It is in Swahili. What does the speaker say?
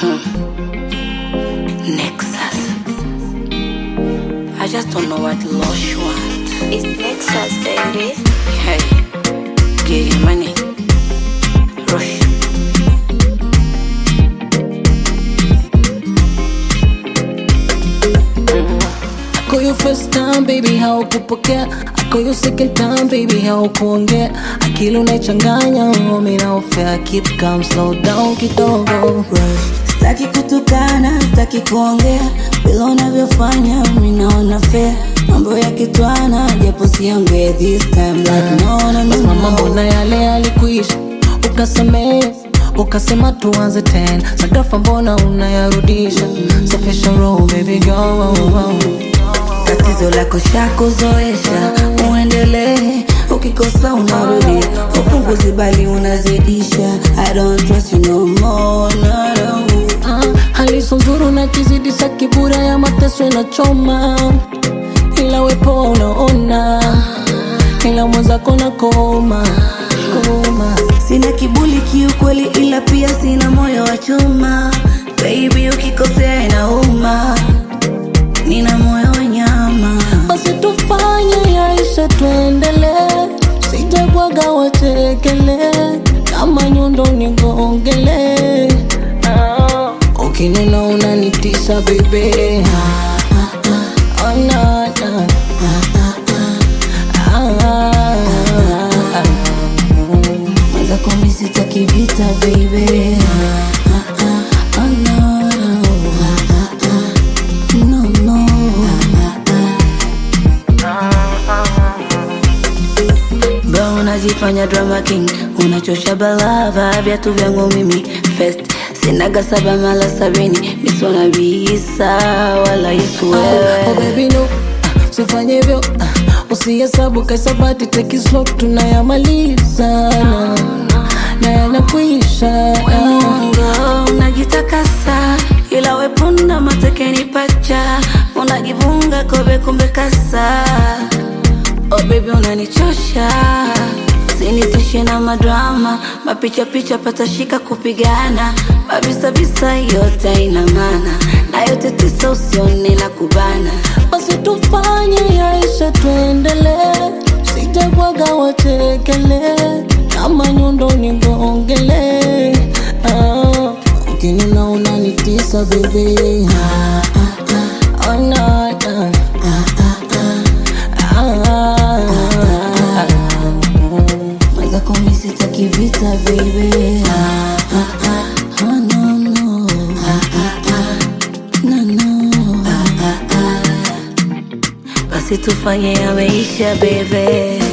Nexus. I just don't know what Lush want. It's Nexus, baby. Hey, get your money. Rush. I call you first time baby, haukupokea. I call you second time baby, haukuongea. Akili unaichanganya, mimi naofea. Keep calm, slow down kidogo. Sitaki kutukana, sitaki kuongea bila unavyofanya, mimi naona fair. Mambo ya kitwana, japo siongee this time like no no no. Basi mama, mbona yale yalikuisha? Ukasamehe, ukasema tuanze tena. Sagafa mbona unayarudisha? Safisha roho baby girl. Tatizo lako shakuzoesha, uendelee. Ukikosa unarudi, upunguzi bali unazidisha. I don't trust you no more, no, no. Ah, hali so nzuri na kizidisha kibura ya mateso inachoma, ila wepo unaona, ila mwenzako na koma koma. Sina kibuli kiukweli, ila pia sina moyo wa chuma. Baby, ukikosea inauma, nina moyo wa nyama. Basi tufanye yaisha, tuendelee, sijabwaga wachekele, kama nyundo nigongele. Ah, ukinuna unanitisha bebe, ah, ah, ah, oh, na, na. Ah, ah, ah. Mwanza kumi sitaki vita baby. Ah, ah, oh, no, no. Ah, ah, ah. No, no. Bro, unajifanya drama king, unachosha balava viatu vyangu mimi first sinaga saba mala sabini misona bisa wala Yesu Oh wewe baby no, ah, usifanye hivyo ah, usihesabu kaisabati take it slow, tunayamaliza na, na yanakwisha ah. Mwongo unajitakasa, ila wepunda matekeni pacha, unajivunga kobe kumbe kasa. Oh baby unanichosha, sinitishe na madrama, mapicha picha patashika kupigana, mabisa bisa yote ina maana, na yote tisa usione na kubana. Basi tufanye yaisha, tuendelee, sijabwaga wachekele, kama nyundo nigongele. Ah, ukinuna unanitisa bebe, ah, ah, ah, oh, na, na. Ah, ah, ah, ah, ah. Mwanza kumi sitaki vita baby. Ah, ah, ah, oh, no, no. Ah, ah, ah, no, no. Ah, ah, ah. Basi tufanye yameisha baby.